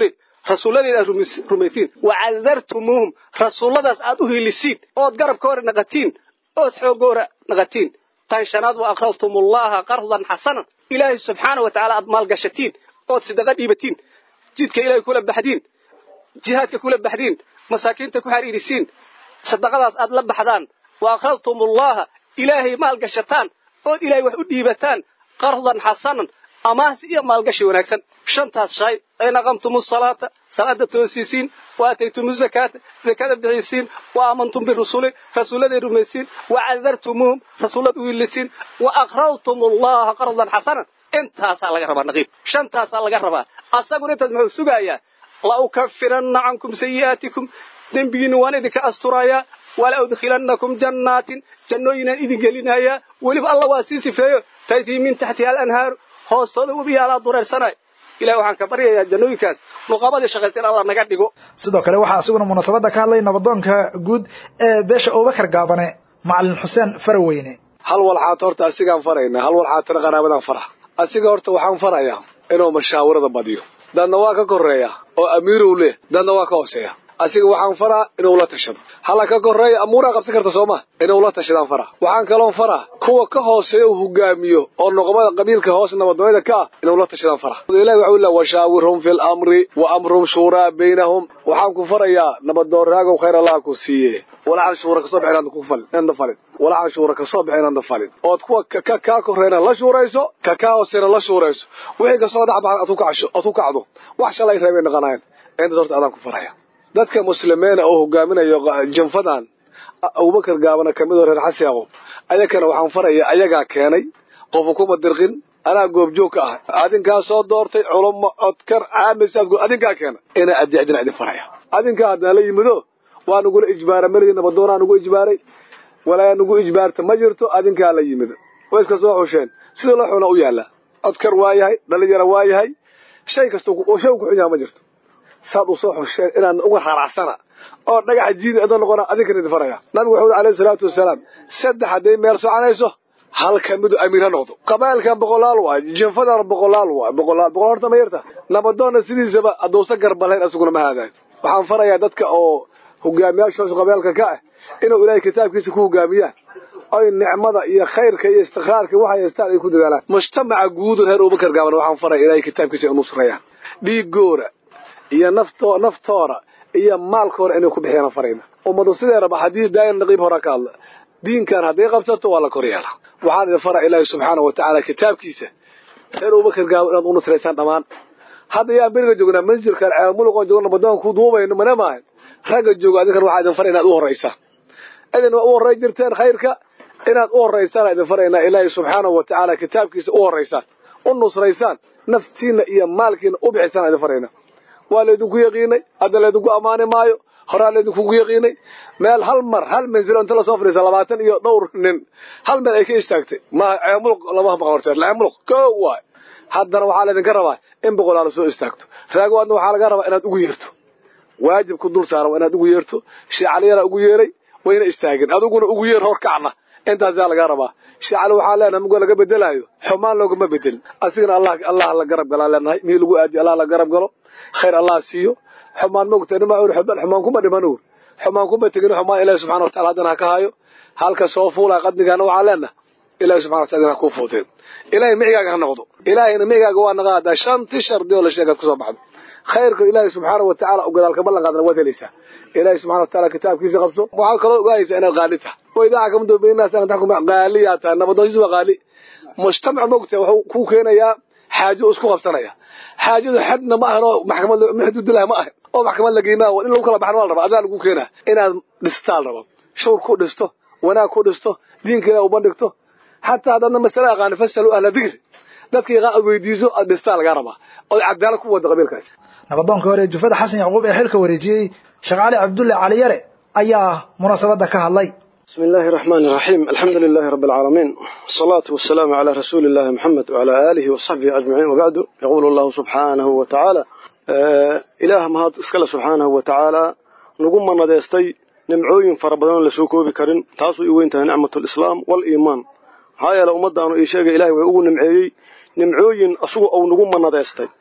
rasuulladeeda aad rumaysiin wa cadartumuuhum rasuulladaas aad u hiilisiin ood garabkoora naqatiin ood xooggoora naqatiin tan shanaad wa aqradtumullaha qardan xasanan ilaahay subxaana wa tacaala aad maalgashatiin ood sidaqa dhiibatiin jidka ilaahay kula baxdiin jihaadka kula baxdiin masaakiinta ku xariirisiin sadaqadaas aad la baxdaan wa aqradtumullaha ilaahay maalgashataan ood ilaahay wax u dhiibataan qardan xasanan amaahsi iyo maalgashi wanaagsan shantaas shay ayn aqamtumu salaata salaada toosiisiin wa aataytumu zakaata zakada bixisiin wa aamantum birusuli rasuulladay rumaysiin wa cadartumuuhum rasuullad u wiilisiin wa aqrawtumullaha qardan xasanan intaasaa laga rabaa naqiib shantaasaa laga rabaa asaguna intaas muxuu sugayaa la ukafiranna cankum sayi'aatikum dembigiinna waan idinka asturayaa wala udkhilannakum jannaatin jannooyinaan idin gelinayaa weliba alla waa sii sifeeyo tajrii min taxtiha alanhaaru hoostooda webiyaalaa dureersanay ilahi waxaan ka baryayaa jannooyinkaas nuqabadii shaqaysta in alla naga dhigo sidoo kale waxaa asiguna munaasabadda ka hadlay nabadoonka guud ee beesha abubakar gaabane macalin xuseen faraweyne hal walxaad horta asigaan faraynaa hal walxaadtana qaraabadan fara asiga horta waxaan farayaa inuu mashaawirada badiyo dadna waa ka koreeya oo amiirow leh dadna waa ka hooseeya asiga waxaan faraa inuu la tashado hala ka koreeya amuuraa qabsan karta sooma inuu la tashadaan faraa waxaan kaloon faraa kuwa ka hooseeya uu hogaamiyo oo noqomada qabiilka hoos nabadnooyada ka ah inuu la tashadaan faraa ilahi waxuu leeya washaawirhum fi lamri wa amruhum shuuraa baynahum waxaan ku farayaa nabadooraagow khayr allah ku siiye walaxan shuura kasoo baxeen ku falin inda falin walaxan shuura kasoo baxeen inda falin ood kuwa ka kaa koreena la shuurayso ka kaa hooseena la shuurayso wixii kasoo dhex baxan aad ku kacdo wax shalay reebay naqanayan intaas horta adaan ku faraya dadka muslimiina oo hogaaminayo janfadan abubakar gaabana kamid oo reer xasi yaqoob ayakana waxaan faraya ayagaa keenay qofu kuma dirqin anaa goobjoog ka ah adinkaa soo doortay culummo codkar caamisaad adinkaa keena inaa adeecdina idin faraya adinkaa haddana la yimido waa nugula ijbaara meligi nabadoonaa nugu ijbaaray walaa nugu ijbaarta ma jirto adinkaa la yimid way iska soo xusheen sidoo la xuna u yaalla codkar waa yahay dhalinyaro waa yahay shay kasta shay ku xun yaha ma jirto saad u soo xusheen inaan uga raracsana oo dhagaxa jiidi adoo noqona adinkan idin faraya nabigu wuxuu alayhi salaatu wasalaam saddex hadday meel soconayso hal ka midu amiir ha noqdo qabaa'ilkan boqolaal waay jinfadan boqolaal waay boqolaal boqol horta ma yarta nabadoonna sidiisaba hadduusan garbalayn asuguna ma haadayo waxaan farayaa dadka oo hogaamiyaashoos qabailka ka ah inuu ilaahay kitaabkiisa ku hogaamiyaan oy nicmada iyo khayrka iyo istiqraarka waxay haystaan ay ku dadaalaan mujtamaca guudu reer abubakar gaaban waxaan faraya ilaahay kitaabkiisa inuu nusreeyaan dhiigoora iyo nafto naftoora iyo maalkoora inay ku bixiyaan farayna ummadu sideeraba haddii daayan naqiib hora ka hadla diinkan hadday qabsato waa la kor yeelaa waxaan idin fara ilaahay subxaana wa tacaala kitaabkiisa reer abubakar gaaban inaad u nusraysaan dhammaan hadda yaan beriga joognaa manzilkan ceelmuluqoon joogna nabadoon ku duubayno mana maahan ragga jooga adinkan waxaa idin fara inaad u horraysaan idin waa u horray jirteen khayrka inaad u horraysaan idin faraynaa ilaahay subxaanahu wa tacaala kitaabkiisa u horraysaan u nusraysaan naftiinna iyo maalkiina u bixisaan idin faraynaa waa laydinku yaqiinay hadda laydinku ammaani maayo horaa laydinkugu yaqiinay meel hal mar hal manzilo inta lasoo fadhiisa labaatan iyo dhowr nin hal meel ay ka istaagtay ma ceemuluq lama maqan horteer ceemuluq koo waay haddana waxaa laydinka rabaa in boqolaal soo istaagto raago adna waxaa laga rabaa inaad ugu yeerto waajib ku dul saaran waa inaad ugu yeerto sheecaliyana ugu yeeray wayna istaageen adiguna ugu yeer hor kacna intaasaa lagaa rabaa sheecali waxaa leenahay mugoo laga bedelaayo xumaan loogama bedelin asigana allah allah la garab galaa leenahay mii lagu aadiyo allah la garab galo khayr allah siiyo xumaan mogta nima ur xumaan kuma dhiman ur xumaan kuma tegin xumaan ilaahi subxana watacala haddana ha ka hayo halka soo fuulaa qadnigaana waxaa leenahay ilaahi subxana watala ha kuu fuudeen ilaahay micigaaga ha noqdo ilaahayna micigaaga waa naga hadaa shanti shardi oo la sheegaad kusoo baxdo khayrka ilaahay subxaana wa tacaala u gadaalka ballan qaadana waad helaysaa ilaahay subxana wa taala kitaabkiisa qabso waxaa kaloo ogaaysaa inaad qaali tahay waidaa xakamtu baynaas an taxkum qaaliyaa tahay nabadoonsiis waa qaali mujtamac mogta wuxuu kuu keenayaa xaajo isku qabsanaya xaajadu xadna ma ahan oo maxkamad xuduudilah ma ahan oo maxkamad la geymaa in lagu kala baxan waa la rabaa adaa lagu keenaa inaad dhistaa la rabaa shawr ku dhisto wanaag ku dhisto diinka ilaah u bandhigto xataa haddaadna masale aqaani fasalu ahla dikri dadka yaqaan aad weydiiso aad dhistaa lagaa rabaa oo cadaalad ku wada qabiilkaas nabadoonka hore jufada xasan yacquub ee xilka wareejiyey sheekh cali cabdulle caliyare ayaa munaasabadda ka hadlay بسم الله الرحمن الرحيم الحمد لله رب العالمين والصلاة والسلام على رسول الله محمد وعلى آله وصحبه أجمعين وبعد يقول الله سبحانه وتعالى آه إله مهد اسكال سبحانه وتعالى نقوم من نديستي نمعوين فربضان لسوكو بكرين تاسو إيوينتها نعمة الإسلام والإيمان هاي لو مدى أنه إيشاق إلهي ويقول نمعي نمعوين أسوء أو نقوم من نديستي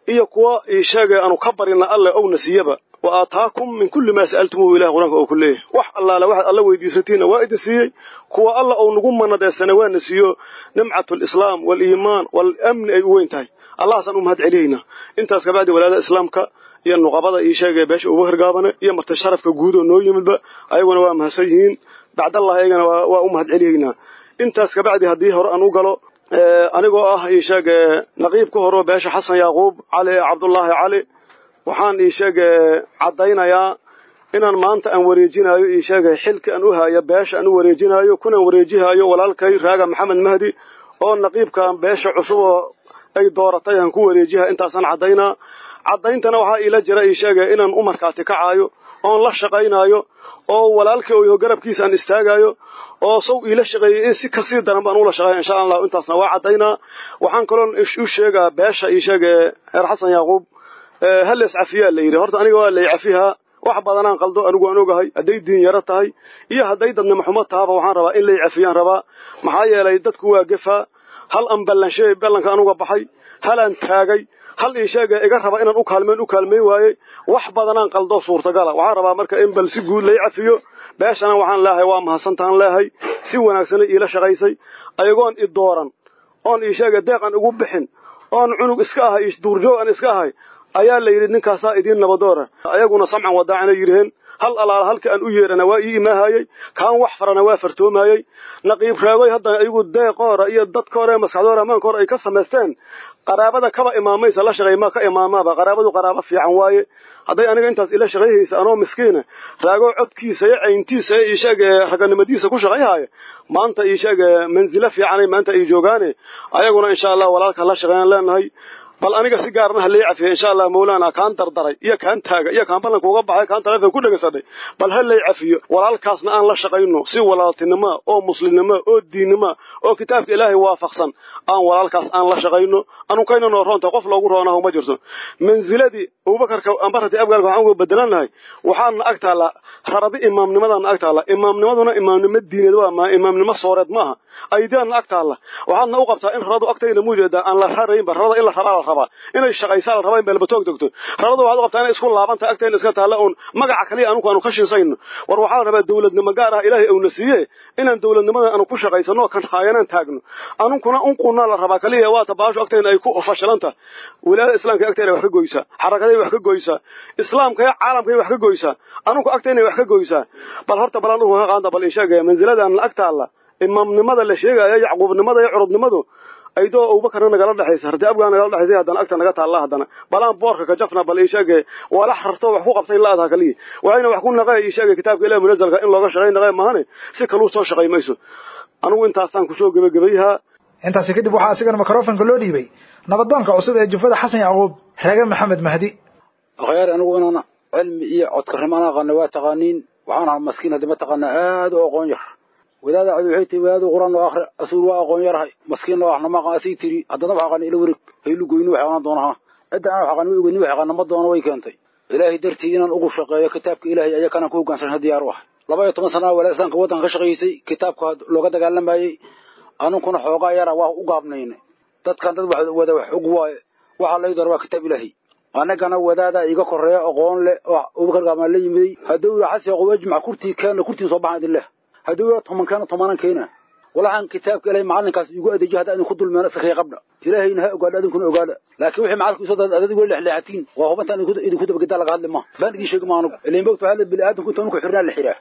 iyo kuwa ii sheegay aanu ka barina alle owna siiyaba wa aataakum min kulli maa sa'altumuhu ilahi qur-aanka oo ku leeyahay wax allaale waxaad alla weydiisatiinna waa idin siiyey kuwa alla ou nagu manadeysana waana siiyo nimcatu lislaam waaliimaan waalamni ay u weyn tahay allahaasaan u mahad celiyaynaa intaas kabacdi walaada islaamka iyo nuqabada ii sheegaya beesha uba hirgaabane iyo marti sharafka guud oo noo yimidba ayaguna waa mahadsan yihiin bacdallah ayagana waa u mahad celiyaynaa intaas kabacdi haddii hore aan u galo anigoo ah ii sheeg naqiib ka horeo beesha xasan yaaquub cali cabdullaahi cali waxaan ii sheeg caddaynayaa inaan maanta aan wareejinayo ii sheegay xilka aan u haayo beesha aan u wareejinayo kunaan wareejihayo walaalkay raaga maxamed mahdi oo naqiibkan beesha cusub oo ay dooratay aan ku wareejiha intaasaan caddaynaa caddayntana waxaa iila jira ii sheegay inaan u markaati kacaayo oon la shaqaynaayo oo walaalkii oyo garabkiisa aan istaagayo oo saw iila shaqeeyey in si kasii daran baan ula shaqeeya insha allahu intaasna waa caddaynaa waxaan kaloon u sheegaa beesha ii sheege heer xasan yaaquub hallees cafiyaa la yidhi horta aniga waa lay cafihaa wax badanaan qaldo anigu aan ogahay hadday diin yaro tahay iyo hadday dadnimo xumo tahaba waxaan rabaa in lay cafiyaan rabaa maxaa yeelay dadku waa gefaa hal aan ballanshay ballanka anuga baxay halaan taagay hal ii sheega iga raba inaan u kaalmeyn u kaalmeyn waayey wax badanaan qaldo suurtagala waxaan rabaa marka in bal si guud lay cafiyo beeshana waxaan leehay waa mahadsantaan leehay si wanaagsana iila shaqaysay ayagoon i dooran oon ii sheega deeqan igu bixin oon cunug iska ahay duurjoog aan iska ahay ayaa la yidhi ninkaasaa idiin nabadoora ayaguna samcan wadaacana yidhaheen hal alaala halka aan u yeerana waa ii imaahayey kaan wax farana waa fartoomayey naqiib raagoy hadda iyagu deeqoora iyo dadkoore maskaxdoora ammaankoora ay ka samaysteen qaraabada kaba imaamaysa la shaqeey ma ka imaamaaba qaraabadu qaraabo fiican waaye hadday aniga intaas ila shaqayhaysa anoo miskiina raago codkiisa iyo cayntiisa iyo isheeg raganimadiisa ku shaqayhaya maanta isheeg manzilo fiicanay maanta ay joogaane ayaguna insha allah walaalka la shaqeeyaan leenahay bal aniga si gaarna ha lii cafiya insha allah mawlaana kaan dardaray iyo kaan taaga iyo kaan ballanka uga baxay kaan taleefon ku dhegaysadhay bal ha lay cafiyo walaalkaasna aan la shaqayno si walaaltinimo oo muslimnimo oo diinnimo oo kitaabka ilaahay waafaqsan aan walaalkaas aan la shaqayno anunkayna noo roonta qof loogu roonaho ma jirto manziladii abubakarka ambarati abgaarka waxaan uga bedelannahay waxaana ag taallaa rarabi imaamnimadaana ag taalla imaamnimaduna imaamnimo diineed waa imaamnimo sooreed maaha aydiaana ag taalla waxaadna u qabtaa in raradu agtayna muujeedaa aan la raraynba rarada in la rabaa la rabaa inay shaqaysaa la rabaa in beelbatoog degto raradu waxaad u qabtaa inay isku laabantahay agtayna iska taalla uun magaca kaliya anugu aanu ka shinsayno war waxaa la rabaa dowladnimo gaar ah ilaahay auna siiye inaan dowladnimadan aanu ku shaqaysano kan haayanaan taagno anunkuna unqunaa la rabaa kaliya waata baashu agtayna ay ku fashilanta wilaayada islaamka agtayna wax ka goysaa xarakaday wax ka goysaa islaamka iyo caalamkay wax ka goysaa anunku agtayna wax ka goysaa bal horta balaan dhulka ka qaanda bal insheegaya manziladaan ag taalla imaamnimada la sheegaya yacquubnimada iyo curubnimadu aydoo abubakarna nagala dhexaysa harti abgaa nagala dhexaysa haddana agta naga taalla haddana balaan boorka ka jafna bal ii sheege walax rarto wax ku qabtay laadaha kaliya waxayna wax ku naqee ii sheegay kitaabka ilahi munazalka in looga shaqay naqee mahane si kaluu soo shaqay mayso anigu intaasaan kusoo gebagabayhaa intaasi kadib waxaa asigana mikrofonka loo dhiibay nabadoonka cusub ee jufada xasan yacquub reege maxamed mahdi akhyaar anigu inaan cilmi iyo codkarnimo aan aqaana waa taqaaniin waxaan ahaa maskiin haddii ma taqaana aad u aqoon yar wadaada cadi waxay tiri wadaadu quraan oo akhri asuul waa aqoon yarahay maskiin oo ahna ma aqaan asii tiri haddana wax aqaan ila wareeg haylu goyni wax aqaan doonaha cidda aan wax aqaan way goyni wax aqaan ma doono way keentay ilaahay dartii inaan ugu shaqeeyo kitaabka ilaahay ayaa kanaan ku hoggaansan diyaar u ah laba iyo toban sana walaa islaamka waddanka ka shaqaysay kitaabka looga dagaalamayey anunkuna xoogaa yara waa u gaabnayna dadkan dad wax wada wax og waaye waxaa lay doora waa kitaab ilaahay annagana wadaada iga koreeya aqoon leh oo abubakar gaamaan la yimiday hadduu ila xasi yaqub ajmac kurtii keena kurtii soo baxan idin leh hadduu ila toban keena tobanan keena walaxaan kitaabka ilaahay macalinkaas igu adeejiyo hadda idinku dulmeena iska kay qabdha ilaahayna ha ogaadha adinkuna ogaadha laakiin wixii macalka isoo dad adad igula lexleexatiin waa hubantaan idinku dabagedaa laga hadli ma baan idin sheegi ma anugu ilain bogta waxaa la bili aadamku inta nuku xirnaa la xiraa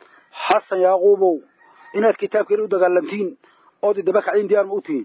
xasan yaaquubow inaad kitaabka ilaahay u dagaalantiin ood idaba kacdiin diyaar ma u tihiin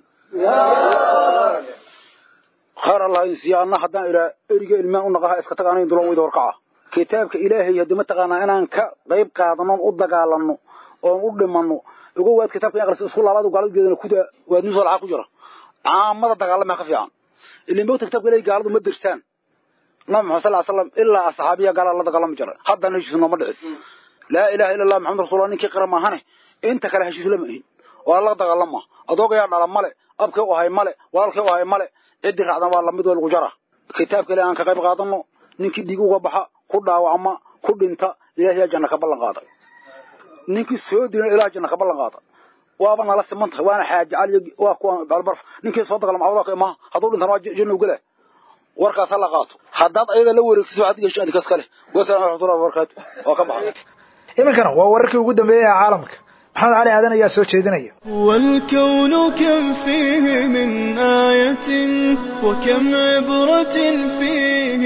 khayr allah idin siiya anna haddaan ilaa eriga ilmaan u naqaha iska tag anayn dulan weyda horkaca kitaabka ilaahay haddii mataqaanaa inaan ka qayb qaadano u dagaalanno oon u dhimanno uga waad kitaabka in aqrisa isku laabaad gaalada geedana kuda waad nin soo lacag ku jira caamada dagaalama ka fiican ilin bogta kitaabka ilaahay gaaladu ma dirsaan nabi maxamed sal slam ilaa asxaabiya gaalada la dagaalami jira haddana heshiis nooma dhicin laa ilaha illa allah maxamad rasuulullah ninkii qira maahane inta kale heshiis lama ahin waa la dagaalama adoogayaa dhala male abkay u ahay male walaalkay u ahay male ciddii raacdan waa lamid waa lagu jara kitaabka ilahi aan ka qayb qaadano ninkii dhiig uga baxa ku dhaawacma ku dhinta ilahay yaa janna ka ballan qaada ninkii soo dina ilaah janna ka ballan qaada waaba nala siman tahay waana xaaji cali waa kuwa balbarf ninkii soo dagaalama cawdaa ka imaha hadduu dhintana waa janna ugala warkaas ha la qaato haddaad ayada la wareegtiso waxaad gasho adinkas kale wasalam raxmatullahi wabarakaatu waa ka baxay iminkana waa wararkii ugu dambeeyey ee caalamka maxamed cali aadan ayaa soo jeedinaya والكون كم فيه من آية وكم عبرة فيه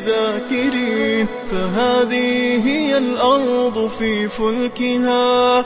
للذاكرين فهذه هي الأرض في فلكها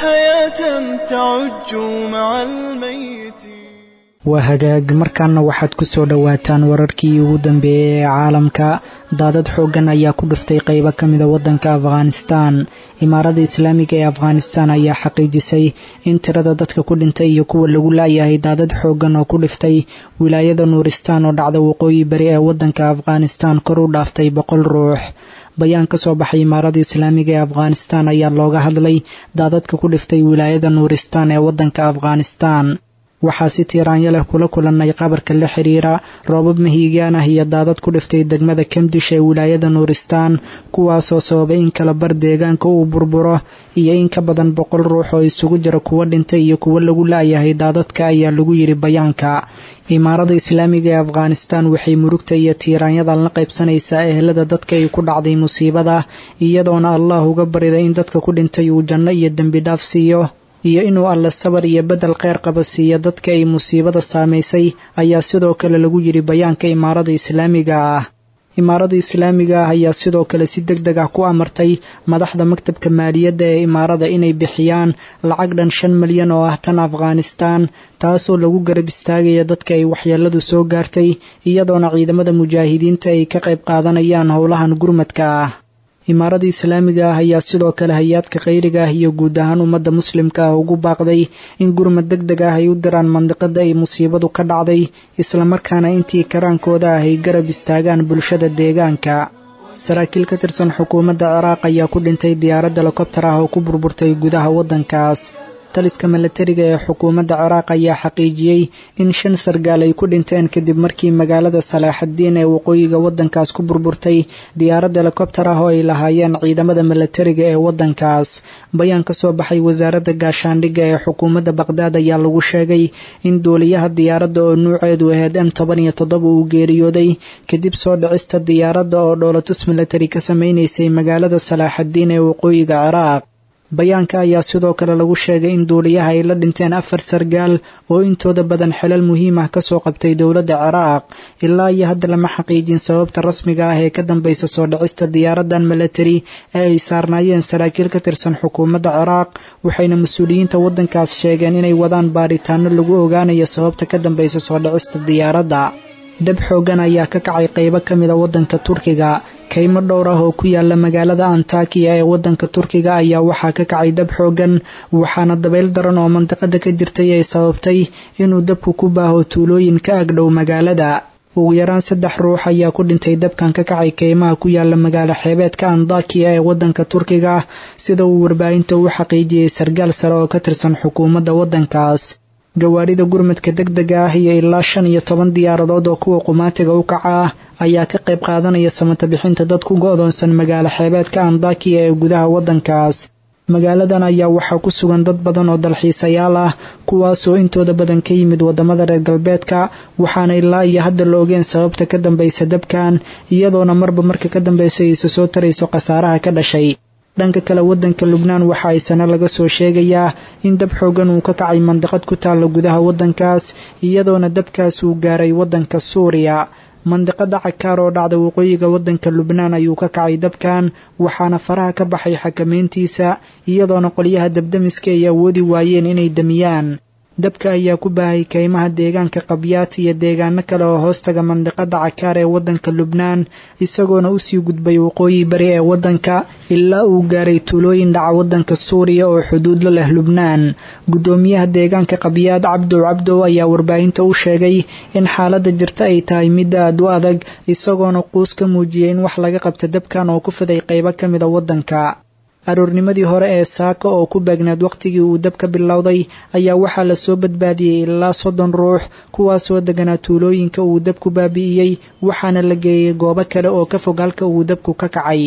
حياة تعج مع الميت waa hagaag markaana waxaad ku soo dhowaataan wararkii ugu dambeeyey ee caalamka daadad xooggan ayaa ku dhuftay qaybo ka mida waddanka afghanistan imaarada islaamiga ee afghanistan ayaa xaqiijisay in tirada dadka ku dhintay iyo kuwa lagu laayahay daadad xooggan oo ku dhiftay wilaayada nuuristaan oo dhacda waqooyi bari ee waddanka afghanistan kor u dhaaftay boqol ruux bayaan ka soo baxay imaarada islaamiga ee afghanistan ayaa looga hadlay daadadka ku dhiftay wilaayada nuuristaan ee waddanka afghanistan waxaa si tiiraanyo leh kula kulannay qabarka la xiriira roobab mahiigaan ah iyo daadad ku dhiftay degmada kamdish ee wilaayada nuuristaan kuwaasoo sababay in kala bar deegaanka uu burburo iyo in ka badan boqol ruux oo isugu jira kuwo dhintay iyo kuwo lagu laayahay daadadka ayaa lagu yidhi bayaanka imaarada islaamiga ee afghanistan waxay murugta iyo tiiraanyadan la qaybsanaysaa ehelada dadka ay ku dhacday musiibada iyadoona allah uga barida in dadka ku dhintay uu janno iyo dembi dhaaf siiyo iyo inuu alle sabar iyo beddel kheyr qaba siiyo dadka ay musiibada saamaysay ayaa sidoo kale lagu yidhi bayaanka imaarada islaamiga ah imaarada islaamiga ah ayaa sidoo kale si deg deg ah ku amartay madaxda maktabka maaliyadda ee imaarada inay bixiyaan lacag dhan shan milyan oo ah tan afghanistan taasoo lagu garab istaagaya dadka ay waxyeeladu soo gaartay iyadoona ciidamada mujaahidiinta ay ka qayb qaadanayaan howlahan gurmadka ah imaarada islaamiga ah ayaa sidoo kale hay-aadka khayriga ah iyo guud ahaan ummadda muslimka ah ugu baaqday in gurmad deg deg ah ay u diraan mandiqada ay musiibadu ka dhacday islamarkaana intii karaankooda ah ay garab istaagaan bulshada deegaanka saraakiil ka tirsan xukuumadda ciraaq ayaa ku dhintay diyaarad helikobtar ah oo ku burburtay gudaha waddankaas taliska milatariga ee xukuumadda ciraaq ayaa xaqiijiyey in shan sargaal ay ku dhinteen kadib markii magaalada salaaxaddiin ee waqooyiga waddankaas ku burburtay diyaarad helikobtar ah oo ay lahaayeen ciidamada milatariga ee waddankaas bayaan ka soo baxay wasaaradda gaashaandhigga ee xukuumadda baqhdaad ayaa lagu sheegay in duuliyaha diyaaradda oo nuuceedu ahayd m toban iyo toddoba uu geeriyooday kadib soo dhicista diyaaradda oo dhoolatus milatari ka samaynaysay magaalada salaaxaddiin ee waqooyiga ciraaq bayaanka ayaa sidoo kale lagu sheegay in duuliyaha ay la dhinteen afar sargaal oo intooda badan xelal muhiim ah kasoo qabtay dowladda ciraaq ilaa iyo hadda lama xaqiijin sababta rasmiga ah ee ka dambaysa soo dhicista diyaaradan milatari ee ay saarnaayeen saraakiil ka tirsan xukuumadda ciraaq waxayna mas-uuliyiinta waddankaas sheegeen inay wadaan baaritaano lagu ogaanayo sababta ka dambaysa soo dhicista diyaaradda dab xooggan ayaa ka kacay qaybo ka mida waddanka turkiga kaymo dhowr ah oo ku yaala magaalada antakiya ee waddanka turkiga ayaa waxaa ka kacay dab xooggan waxaana dabayl daran oo mandiqada ka jirtay ay sababtay inuu dabku ku baaho tuulooyin ka agdhow magaalada ugu yaraan saddex ruux ayaa ku dhintay dabkan ka kacay kaymaha ku yaala magaalo xeebeedka andakiya ee waddanka turkiga sida uu warbaahinta u xaqiijiyey sargaal sare oo ka tirsan xukuumadda waddankaas gawaarida gurmadka deg dega ah iyo ilaa shan iyo toban diyaaradood oo kuwa qumaatiga u kaca ah ayaa ka qayb qaadanaya samata bixinta dad ku go'doonsan magaalo xeebeedka andakiya ee gudaha waddankaas magaaladan ayaa waxaa ku sugan dad badan oo dalxiisayaal ah kuwaasoo intooda badan ka yimid waddamada reer galbeedka waxaana ilaa iyo hadda la ogeen sababta ka dambaysa dabkan iyadoona marba marka ka dambaysa isa soo tarayso khasaaraha ka dhashay dhanka kale waddanka lubnaan waxa ay sane laga soo sheegayaa in dab xoogan uu ka kacay mandiqad ku taalla gudaha waddankaas iyadoona dabkaas uu gaaray waddanka suuriya mandiqada cakaar oo dhacda waqooyiga waddanka lubnaan ayuu ka kacay dabkan waxaana faraha ka baxay xakameyntiisa iyadoona qolyaha dabdamiska ay awoodi waayeen inay damiyaan dabka ayaa ku baahay kaymaha deegaanka qabyaat iyo deegaano kale oo hoostaga mandiqada cakaar ee waddanka lubnaan isagoona usii gudbay waqooyi bari ee waddanka ilaa uu gaaray tuulooyin dhaca waddanka suuriya oo xuduud la leh lubnaan guddoomiyaha deegaanka qabyaad cabdow cabdow ayaa warbaahinta u sheegay in xaaladda jirta ay tahay mid aad u adag isagoona quus ka muujiyay in wax laga qabta dabkan oo ku fiday qaybo ka mida waddanka aroornimadii hore ee saaka oo ku beegneed wakhtigii uu dabka bilowday ayaa waxaa lasoo badbaadiyey ilaa soddon ruux kuwaasoo deganaa tuulooyinka uu dabku baabi'iyey waxaana la geeyey goobo kale oo ka fog halka uu dabku ka kacay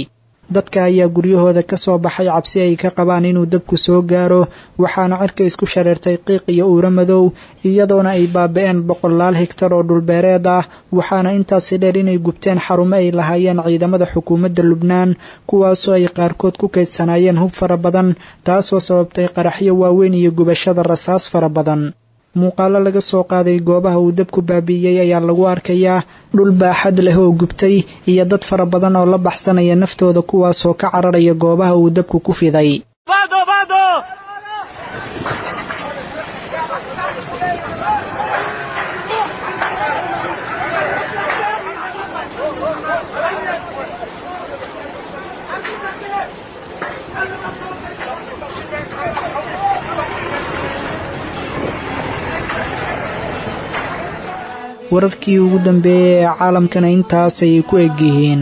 dadka ayaa guryahooda ka soo baxay cabsi ay ka qabaan inuu dabku soo gaaro waxaana cirka isku shareertay qiiq iyo uuro madow iyadoona ay baaba-een boqolaal higtar oo dhulbeereed ah waxaana intaasi dheer inay gubteen xarumo ay lahaayeen ciidamada xukuumadda lubnaan kuwaasoo ay qaarkood ku kaydsanaayeen hub fara badan taasoo sababtay qaraxyo waaweyn iyo gubashada rasaas fara badan muuqaalo laga soo qaaday goobaha uu dabku baabi'iyey ayaa lagu arkayaa dhul baaxad leh oo gubtay iyo dad fara badan oo la baxsanaya naftooda kuwaasoo ka cararaya goobaha uu dabku ku fiday wararkii ugu dambeeyey ee caalamkana intaasay ku egyihiin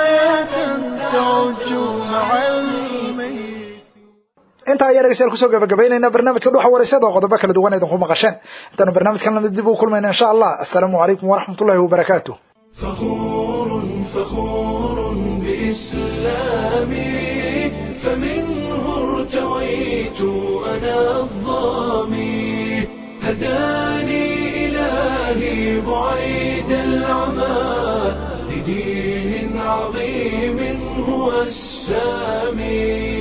intaa ayaa dhegeystayaal kusoo gabagabaynayna barnaamijka dhuxa wareysada oo qodobo kala duwan idinku maqasheen intaanu barnaamijkan lamid dib ugu kulmayna insha allah assalaamu calaykum waraxmatullahi wabarakaatu فخور فخور بإسلامي فمنه ارتويت أنا الظامي هداني إلهي بعيد العمى لدين عظيم هو السامي